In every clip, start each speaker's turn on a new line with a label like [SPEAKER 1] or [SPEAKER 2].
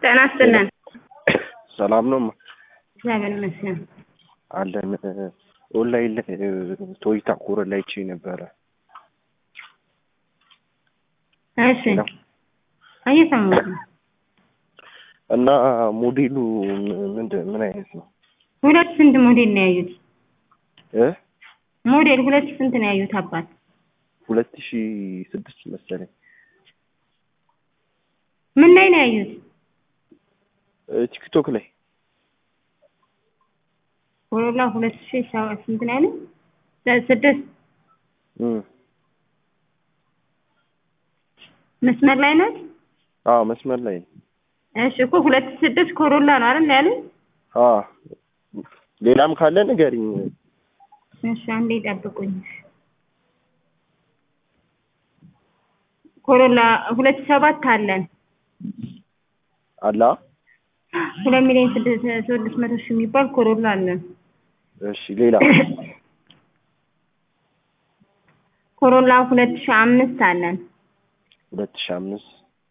[SPEAKER 1] ጤና ይስጥልን።
[SPEAKER 2] ሰላም ነው
[SPEAKER 1] እግዚአብሔር ይመስገን።
[SPEAKER 2] አለን። ኦንላይን ላይ ቶይታ ኮረ ላይ ቼ ነበረ
[SPEAKER 1] እሺ እየሰማሁ ነው።
[SPEAKER 2] እና ሞዴሉ ምንድን ምን አይነት ነው
[SPEAKER 1] ሁለት ስንት ሞዴል ነው ያዩት?
[SPEAKER 2] እ
[SPEAKER 1] ሞዴል ሁለት ስንት ነው ያዩት? አባት
[SPEAKER 2] ሁለት ሺ ስድስት መሰለኝ
[SPEAKER 1] ምን ላይ ነው ያዩት?
[SPEAKER 2] እ ቲክቶክ ላይ
[SPEAKER 1] ኮሮላ ሁለት ሺህ ሰባት ስንት ነው ያሉት? ስድስት
[SPEAKER 2] እም
[SPEAKER 1] መስመር ላይ ነው።
[SPEAKER 2] አዎ መስመር ላይ ነው።
[SPEAKER 1] እሺ እኮ ሁለት ስድስት ኮሮላ ነው አይደል ያሉት?
[SPEAKER 2] አዎ ሌላም ካለ ንገሪኝ።
[SPEAKER 1] እሺ አንዴ ጠብቁኝ። ኮሮላ ሁለት ሰባት አለን።
[SPEAKER 2] አላ
[SPEAKER 1] ሁለት ሚሊዮን ስድስት ስድስት መቶ ሺህ የሚባል ኮሮላ አለን።
[SPEAKER 2] እሺ ሌላ
[SPEAKER 1] ኮሮላ ሁለት ሺህ አምስት አለን።
[SPEAKER 2] ሁለት ሺ አምስት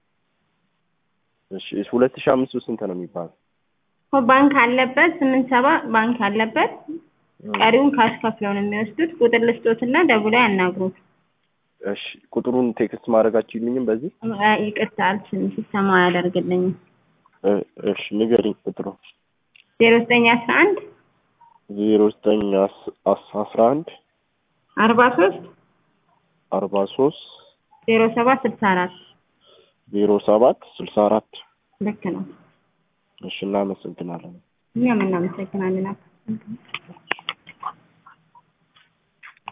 [SPEAKER 2] እሺ ሁለት ሺ አምስቱ ስንት ነው የሚባለው?
[SPEAKER 1] እኮ ባንክ አለበት ስምንት ሰባ ባንክ አለበት። ቀሪውን ካሽ ከፍለው ነው የሚወስዱት። ቁጥር ልስጦትና ደውለው ያናግሩት።
[SPEAKER 2] እሺ ቁጥሩን ቴክስት ማድረጋችሁ ይልኝም በዚህ
[SPEAKER 1] አ፣ ይቅርታ አልችልም፣ ሲስተማ አያደርግልኝም።
[SPEAKER 2] እ፣ እሺ ንገሪኝ ቁጥሩ
[SPEAKER 1] ዜሮ ዘጠኝ አስራ አንድ
[SPEAKER 2] ዜሮ ዘጠኝ አስ- አስ- አስራ አንድ
[SPEAKER 1] አርባ ሶስት
[SPEAKER 2] አርባ ሶስት
[SPEAKER 1] ዜሮ ሰባት ስልሳ አራት
[SPEAKER 2] ዜሮ ሰባት ስልሳ አራት
[SPEAKER 1] ልክ ነው።
[SPEAKER 2] እሺ እናመሰግናለን።
[SPEAKER 1] እኛም እናመሰግናለን።